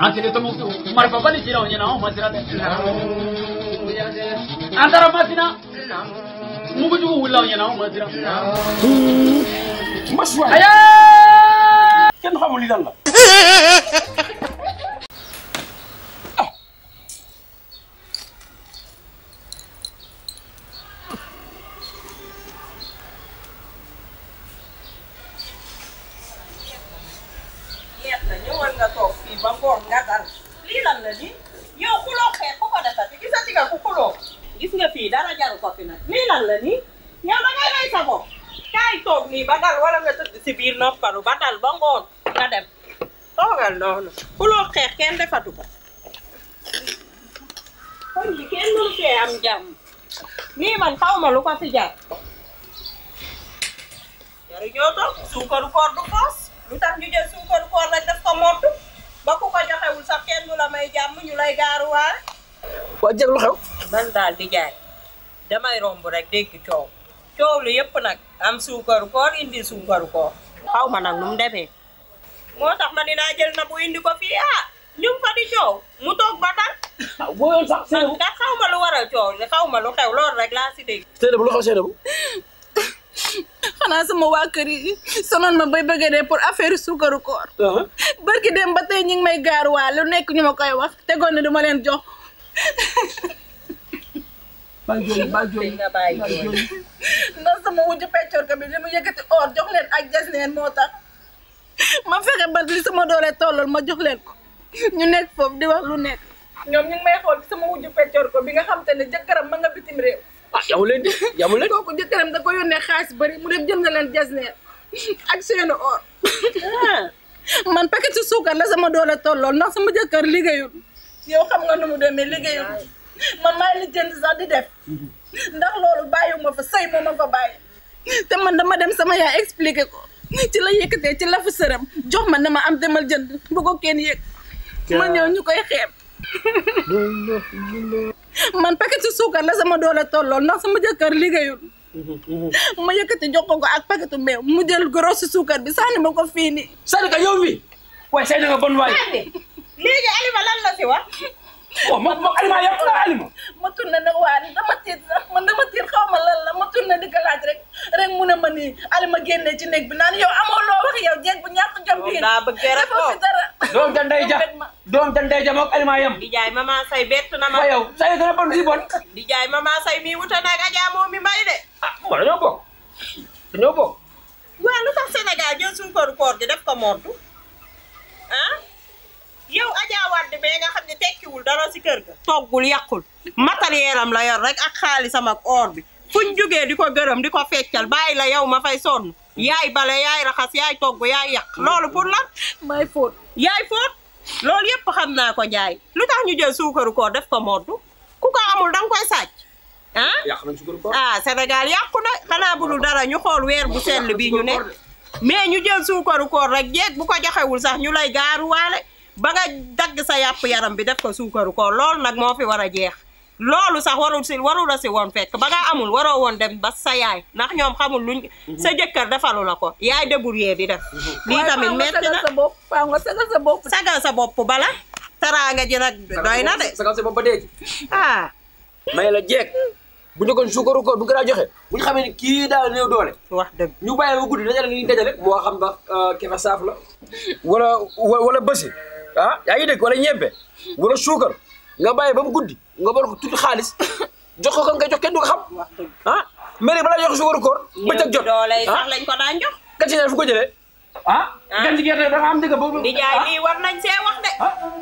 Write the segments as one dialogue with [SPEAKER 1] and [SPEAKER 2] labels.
[SPEAKER 1] Asile to musu marfa bali jira onya na masira de. Antara masina. Mugu jugu wula onya na masira.
[SPEAKER 2] masuwaay
[SPEAKER 1] Aya!
[SPEAKER 2] kenn xamul li lan la
[SPEAKER 3] yeex na ñëwal nga toog fii ba ngoon nga dal lii lan la ni yow xuloo xeex ku ko defati gisati nga ku xuloo gis nga fii dara jaru ko fi nag lii lan la ni yow da ngay rey sa bopp kaay toog nii ba dal wala nga tëdd si biir noppalu ba dal ba ngoon nga dem toogal noonu xuloo xeex kenn defatu ko kon bi kenn mënu fee am jàmm nii man xaw ma lu ko fi jar jaru ñoo toog suukaru koor du foos lu tax ñu jël suukaru koor rek def ko mottu ba ku ko joxewul sax kenn du la may jàmm ñu lay gaaruwaale
[SPEAKER 2] waa jeg lu xew
[SPEAKER 3] man daal di jaay damay romb rek dégg coow coow lu yëpp nag am suukaru koor indi suukaru koor xaw ma nag nu mu demee moo tax ma dinaa jël na bu indi ko fii ah ñu ngi fa di coow mu toog ba tal
[SPEAKER 2] boo yoon sax
[SPEAKER 3] man
[SPEAKER 2] Seynabou
[SPEAKER 3] kat xaw ma lu waral coow li xaw ma lu xew loolu rek laa si dégg
[SPEAKER 2] Seynabou lu xew Seynabou
[SPEAKER 4] xanaa sama waa kër yi sonoon ma bay bëgg dee pour affaire suukaru koor barki dem ba tey ñu ngi may gaaruwaa lu nekk ñu ma koy wax tegoon ne duma leen jox
[SPEAKER 2] baa jooy baa jooy
[SPEAKER 3] nga bàyyi jooy.
[SPEAKER 4] ndax sama wujju peccoor ko bi li mu yëkkati or jox leen ak jas neen moo tax ma fexe ba li sama doole tollool ma jox leen ko ñu nekk foofu di wax lu nekk ñoom ñu ngi may xool sama wujju peccoor ko bi nga xam te ne jëkkëram ma nga bitim réew
[SPEAKER 2] ah yamu leen di yamu leen
[SPEAKER 4] kooku jëkkëram da ko yónnee xaalis bëri mu dem jënd leen jas neen ak seenu or man paquet su suukar la sama doole tollool ndax sama jëkkër liggéeyul yow xam nga nu mu demee liggéeyul man maay li jënd sax di def ndax loolu bàyyiwuma fa sëy moo ma fa bàyyi te man dama dem sama yaay expliqué ko ci la yëkkatee ci lafu sëram jox ma ne ma am demal jënd bu ko kenn yëg ma ñëw ñu koy xeeb man paquet su suukar la sama doole tollool ndax sama jëkkër liggéeyul ma yëkkati jox ko ko ak paquetu meew mu jël gros si suukar bi sànni ma ko fii nii
[SPEAKER 2] Sadika yow mi waaye Seyna nga bon waay
[SPEAKER 3] léegi Alima lan la si wax
[SPEAKER 2] waaw moom moom Alima yow la Alima
[SPEAKER 4] ma tourné nag waa ni dama tiit sax man dama tiit xaw ma lan la ma tourné di ko laaj rek rek mu ne ma nii Alima génnee ci néeg bi naan yow amoo loo wax yow jeeg bu ñàkk jom
[SPEAKER 3] Moom
[SPEAKER 4] bii
[SPEAKER 3] daa bëgg rek
[SPEAKER 4] defoo fi
[SPEAKER 3] moom.
[SPEAKER 4] dara
[SPEAKER 2] doom ja ndey ja doom ja ndey ja moog Alima yam
[SPEAKER 3] di jaay mama say bett na ma
[SPEAKER 2] waaye yow Seyna gën a bon si bon
[SPEAKER 3] di jaay mama say mi wuta nag Adja moo mi mbay de
[SPEAKER 2] ah moo dañoo bokk dañoo bokk
[SPEAKER 3] waaw lu tax Sénégal jël suukaru koor gi def ko montu ah yow Adja Wade bee nga xam ne tekkiwul dara si kër ga toggul yàqul matériel am la yor rek ak xaalisam ak or bi fuñ jógee di ko gërëm di ko feccal bàyyi la yow ma fay sonn yaay bale yaay raxas yaay togg yaay yàq loolu pour lan
[SPEAKER 4] may fóot
[SPEAKER 3] yaay fóot loolu yëpp xam naa ko njaay lu tax ñu jël suukaru koor def ko moddu ku ko amul danga koy sàcc ah
[SPEAKER 2] yàq nañ sukaru koor
[SPEAKER 3] ah Sénégal yàqu na xanaa budul dara ñu xool weer bu sell bii ñu nekk mais ñu jël suukaru koor rek jeeg bu ko joxewul sax ñu lay gaaruwaale ba nga dagg sa yàpp yaram bi def ko suukaru koor loolu nag moo fi war a jeex loolu sax warul si warul la si woon fekk ba nga amul waroo woon dem ba sa yaay ndax ñoom xamul luñ sa jëkkër defalu la ko yaay débrouillé di def lii tamit metti na
[SPEAKER 4] sa bopp faaw nga sagal sa bopp
[SPEAKER 3] sagal sa bopp bala taraanga ji nag doy na de
[SPEAKER 2] sagal sa bopp ba dee
[SPEAKER 3] ah
[SPEAKER 2] may la jeeg bu ñu kon sukaru koor bu gën a joxe bu ñu xamee ni kii daal néew doole
[SPEAKER 3] wax dëgg
[SPEAKER 2] ñu bàyyi ba guddi dajale li ñu dajale moo xam ndax kefe saaf la wala wala bësi ah yaa ngi dégg wala ñebbe wala suukar nga bàyyi ba mu guddi nga bor ko tuuti xaalis jox ko kan nga jox kenn du ko xam
[SPEAKER 3] wax dëgg
[SPEAKER 2] ah mais balaa jox suukaru koor bëccëg jot
[SPEAKER 3] doole yi
[SPEAKER 2] ah
[SPEAKER 3] sax lañ ko daan jox
[SPEAKER 2] kan si ne fu ko jëlee ah gan ci gerte da nga am dëgg boobu
[SPEAKER 3] di jaay lii war nañ see wax de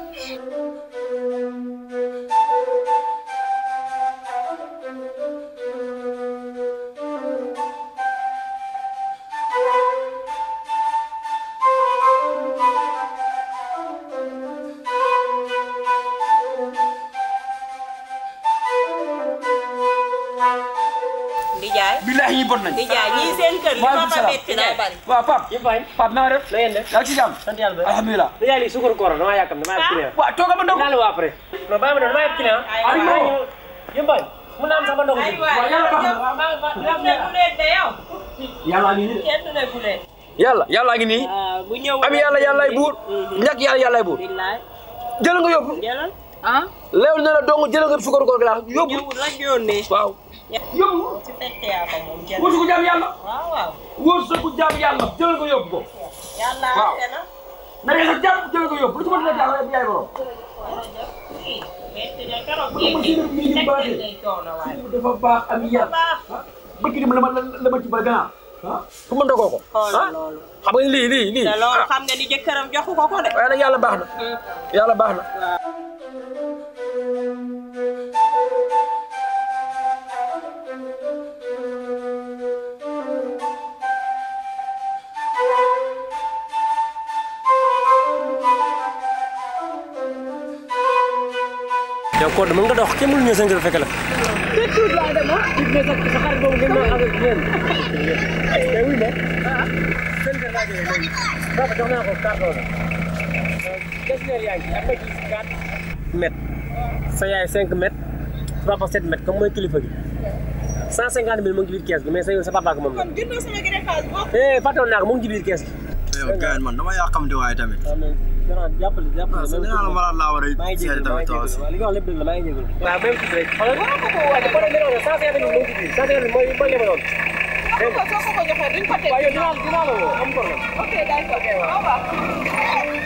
[SPEAKER 3] di jaay
[SPEAKER 2] billahi ñi bon nañ
[SPEAKER 3] di jaay ñii seen kër li ma
[SPEAKER 2] Waaleykum
[SPEAKER 3] fa
[SPEAKER 2] salaam.
[SPEAKER 3] metti daa bari
[SPEAKER 2] waaw Pape
[SPEAKER 5] yëpp fay
[SPEAKER 2] Pape na nga def
[SPEAKER 5] na ngeen def
[SPEAKER 2] yaa ngi ci jàmm
[SPEAKER 5] sant yàlla ba
[SPEAKER 2] alhamdulilah
[SPEAKER 5] da yaa lii suukar koor damaa yàkkam damaa yàpp client
[SPEAKER 2] waaw toogal ma ndog
[SPEAKER 5] naa la waa après non bàyyi ma doon damaa yàpp client
[SPEAKER 3] Ay,
[SPEAKER 2] waay.
[SPEAKER 5] yëpp fay mun naa am sama ndogu
[SPEAKER 3] ay
[SPEAKER 5] si
[SPEAKER 3] waay
[SPEAKER 2] yàlla baax na.
[SPEAKER 5] waaw maa maa
[SPEAKER 3] kenn du leen de yow
[SPEAKER 2] yàlla ngi nii
[SPEAKER 3] kenn du leen bu leen
[SPEAKER 2] yàlla yàlla ngi nii
[SPEAKER 3] waaw bu ñëw
[SPEAKER 2] am yàlla yàllaay buur ñàkk yàlla yàllaay buur
[SPEAKER 3] billaay
[SPEAKER 2] jël nga yóbbu
[SPEAKER 3] jëlal
[SPEAKER 4] ah
[SPEAKER 2] leew na la dong jël nga suukaru koor gi laa yóbbu
[SPEAKER 3] ñëwul rek yónnee
[SPEAKER 2] waaw yóbbu
[SPEAKER 3] ci fekkee yaa ko moom jëlal
[SPEAKER 2] wóor su ko jaam yàlla
[SPEAKER 3] waaw waaw
[SPEAKER 2] wóor su ko jaam yàlla jël nga yóbbu ko
[SPEAKER 3] yàlla
[SPEAKER 2] Waaw.
[SPEAKER 3] àtte na
[SPEAKER 2] na ngeen sa jàmm jël nga yóbbu lu ci mën a jaam yaay borom
[SPEAKER 3] metti na keroog
[SPEAKER 2] Wala ma
[SPEAKER 3] géej
[SPEAKER 2] jël mi
[SPEAKER 3] gi
[SPEAKER 2] ngi
[SPEAKER 3] teg
[SPEAKER 2] baaxee.
[SPEAKER 3] day coono waaye
[SPEAKER 2] dafa baax am yàlla
[SPEAKER 3] baax
[SPEAKER 2] bëgg dem la ma la ma ci ba gannaaw ah ku mën dogoo ko
[SPEAKER 3] xoolal
[SPEAKER 2] ah
[SPEAKER 3] loolu
[SPEAKER 2] xam nga lii lii lii
[SPEAKER 3] te loolu
[SPEAKER 2] ah
[SPEAKER 3] xam nga ni jëkkëram joxu ko ko de
[SPEAKER 2] waaye nag yàlla baax na yàlla baax na
[SPEAKER 5] yow Codé mën nga dox kenn mënu ñëw sa ngir fekk la. mètre sa yaay 5 mètres papa 7 mètres comme mooy kilifa gi 150 mille mu ngi ci biir kees gi mais sa yow sa papa ak moom la.
[SPEAKER 4] kon jëndoo sama greffage boobu
[SPEAKER 5] eh fàttewoon naa ko mu ngi ci biir kees gi.
[SPEAKER 6] yow gars man dama yàqamti waaye tamit.
[SPEAKER 5] waaw mais gannaaw jàppale jàppale.
[SPEAKER 6] ah nee naa la malade laa war
[SPEAKER 5] maa
[SPEAKER 6] a
[SPEAKER 5] ngi
[SPEAKER 6] seeti
[SPEAKER 5] jégalu maa
[SPEAKER 6] tamit
[SPEAKER 5] ngi
[SPEAKER 6] toi aussi.
[SPEAKER 5] jégalu waaw li nga wax lépp dëgg la maa ngi jégalu. waaw même tuuti rek. xoolal waaw ko ko waaye ba pare nga ne cent cinquante mille mu ngi ci biir cent cinquante mille mooy mooy yemaloon. dégg nga
[SPEAKER 4] ko soo ko ko joxee duñ ko teg
[SPEAKER 5] waaye yow dinaa dinaa la woo am problème.
[SPEAKER 4] ok d'accord au revoir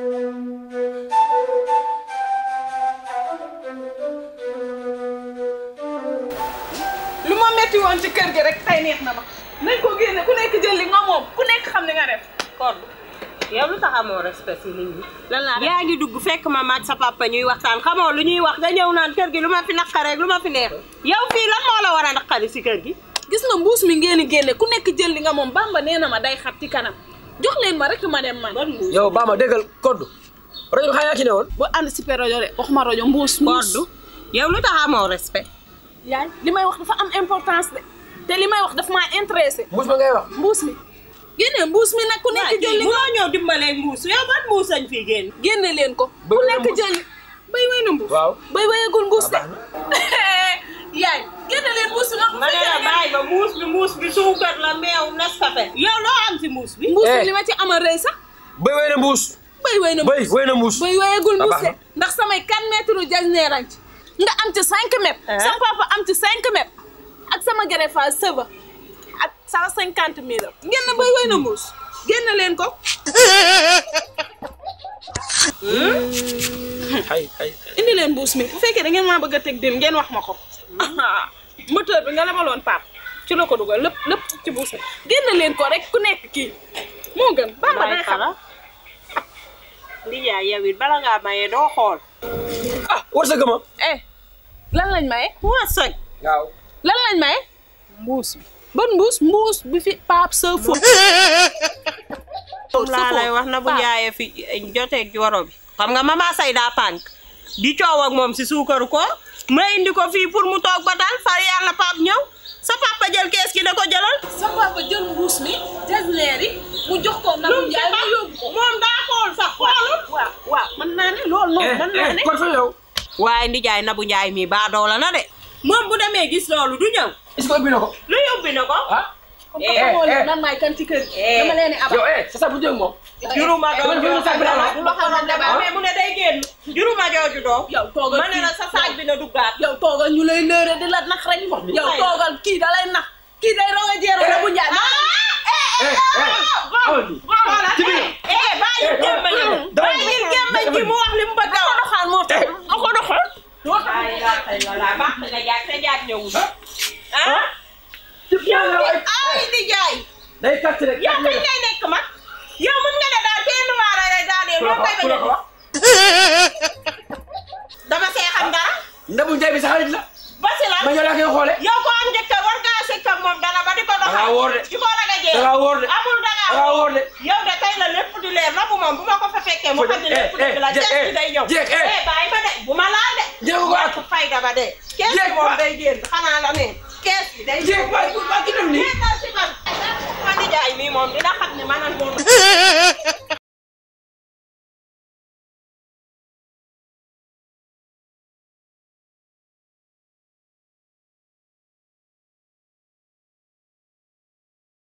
[SPEAKER 4] lu ma metti woon ci kër gi rek tey neex na ma nañ ko génne ku nekk jël li nga moom ku nekk xam li nga def
[SPEAKER 3] kon yow lu tax amoo respect si nit ñi lan laa yaa ngi dugg fekk ma maag sa papa ñuy waxtaan xamoo lu ñuy wax nga ñëw naan kër gi lu ma fi naqaree lu ma fi neex yow fii lan moo la war a naqari si kër gi
[SPEAKER 4] gis nga mbuus mi ngeen di génne ku nekk jël li nga moom bamba nee na ma day xat ci kanam jox leen ma rek ma dem man
[SPEAKER 3] ban mbuus
[SPEAKER 2] yow baa ma déggal koddu rajo bi xanaa yaa ci ne woon
[SPEAKER 4] bu anticiper rajo de waxuma rajo mbuus mbuus
[SPEAKER 3] koddu yow lu tax amoo respect
[SPEAKER 4] yaay li may wax dafa am importance de te li may wax dafa maa intéressé
[SPEAKER 2] mbuus ma ngay wax
[SPEAKER 4] mbuus mi génne mbuus mi nag ku nekk jël li nga
[SPEAKER 3] munoo ñëw dimbalee mbuus yow ban mbuus lañ fii génn
[SPEAKER 4] génne leen ko ku
[SPEAKER 2] Bëy
[SPEAKER 4] nekk
[SPEAKER 2] na mbuus.
[SPEAKER 4] jël li bay way na mbuus
[SPEAKER 2] waaw
[SPEAKER 4] bay wayagul mbuus de
[SPEAKER 2] Ah,
[SPEAKER 4] yaay génne leen mbuus mi nga
[SPEAKER 3] ma ne la bàyyi ba mbuus bi mbuus bi suukar la meew Nescafé yow loo am si mbuus bi
[SPEAKER 4] mbuus
[SPEAKER 2] Eh.
[SPEAKER 4] mi li ma ci amal rëy sax
[SPEAKER 2] bëy wey na mbuus
[SPEAKER 4] bay way na
[SPEAKER 2] bëy
[SPEAKER 4] mbuus
[SPEAKER 2] wey na mbuus
[SPEAKER 4] bay wayagul
[SPEAKER 2] Ah,
[SPEAKER 4] mbuus
[SPEAKER 2] baax
[SPEAKER 4] de
[SPEAKER 2] na.
[SPEAKER 4] ndax samay 4 mètres u jasneerañ ci nga am ci 5 mètres
[SPEAKER 3] Eh.
[SPEAKER 4] sama papa am ci 5 mètres ak sama greffage sëba ak 150 mille ngeen na bay way na mbuus génne leen ko
[SPEAKER 2] xay xay
[SPEAKER 4] indi leen mbuus mi bu fekkee da ngeen maa bëgg a teg din ngeen wax ma ko moteur bi nga lebaloon pap ci la ko dugal lépp lépp ci mbuus mi génne leen ko rek ku nekk kii moo gën bamba day xam
[SPEAKER 3] fala ndijaay yow it bala ngaa mayee doo xool
[SPEAKER 2] ah war sa gëma
[SPEAKER 4] eh lan lañ maye
[SPEAKER 3] waa soj
[SPEAKER 2] waaw
[SPEAKER 4] lan lañ maye mbuus bi ban mbuus mbuus bi fi pap sa fo
[SPEAKER 3] moom laa lay wax na bu jaayee fi joteeg joro bi xam nga mama say daa pànk di coow ak moom si suukaru ko ma indi ko fii pour mu toog ba daal far yàlla pap ñëw sa papa jël kees gi da ko jëlal
[SPEAKER 4] sa papa jël mbuus mi jasneer yi mu jox ko na
[SPEAKER 3] lu
[SPEAKER 4] mu
[SPEAKER 3] mu
[SPEAKER 4] jaay
[SPEAKER 3] ci
[SPEAKER 4] mu
[SPEAKER 3] xam
[SPEAKER 4] yóbbu ko
[SPEAKER 3] moom daa xool sax xoolul
[SPEAKER 4] waaw waaw mën naa ne loolu noonu mën naa ne
[SPEAKER 2] kon fa yow
[SPEAKER 3] waaye ndijaay na bu njaay mi baa doola na de moom bu demee gis loolu du ñëw
[SPEAKER 2] est-ce que ubbi na ko
[SPEAKER 3] lu yóbbi na ko
[SPEAKER 2] ah
[SPEAKER 4] comme que xamoo leen man maay kan ci kër gi
[SPEAKER 3] Eh.
[SPEAKER 4] dama leen di abal
[SPEAKER 2] yow eh c'est ça bu jëg moom
[SPEAKER 3] juruma doom
[SPEAKER 2] man juruma saag bi la wax.
[SPEAKER 3] du loo xamante ne mais mu ne day génn juruma jooju doom
[SPEAKER 4] yow toogal
[SPEAKER 3] ma ne la sa saag bi na duggaat
[SPEAKER 4] yow toogal ñu lay lëre di la nax rek yow toogal kii da lay nax kii day roga jeero na bu njaay
[SPEAKER 2] eh eh awal bi
[SPEAKER 3] xoolal
[SPEAKER 2] ci biir
[SPEAKER 3] eh eh bàyyi gémmañ gi
[SPEAKER 2] dama
[SPEAKER 3] bàyyi gémmañ gi mu wax li mu bëgg a wax
[SPEAKER 4] doxaan moo tax da ko doxal
[SPEAKER 3] ay la ay la la baax nga jaag te jaag ñëwul ah
[SPEAKER 2] ci biir la ay
[SPEAKER 3] ay di jaay
[SPEAKER 2] day kàcc rek
[SPEAKER 3] yow kañ ngay nekk mag yow mën nga ne daal kenn waara rek daal de loo koy
[SPEAKER 2] ku la ko
[SPEAKER 3] bañ
[SPEAKER 2] wax
[SPEAKER 3] dama see xam dara
[SPEAKER 2] ndabu njaay bi sa xarit la
[SPEAKER 3] basi la
[SPEAKER 2] ma ñoo laa koy xoole
[SPEAKER 3] yow ko am njëkk war ngaa sëkk ak moom dara ba di ko doxal
[SPEAKER 2] dangaa wóor de
[SPEAKER 3] di ko raga jee
[SPEAKER 2] dangaa wóor de
[SPEAKER 3] amul dangaa
[SPEAKER 2] dangaa wóor de
[SPEAKER 3] yow de tey la lépp di leer na bu moom bu ma ko fa fekkee mu xam ne lépp dëgg la
[SPEAKER 2] Eh, eh,
[SPEAKER 3] kees bi day ñëw
[SPEAKER 2] jeeg, eh.
[SPEAKER 3] eh bàyyi ba de bu ma laal de
[SPEAKER 2] Jeeg ko ak.
[SPEAKER 3] ñàkk fayda ba de kees bi
[SPEAKER 2] Jeeg
[SPEAKER 3] moom
[SPEAKER 2] ba.
[SPEAKER 3] day génn xanaa la ne kees bi day
[SPEAKER 2] jeeg ba ba ki def nii
[SPEAKER 3] Jeeg ba si man ma nijaay mii moom dina xam ne man ak moom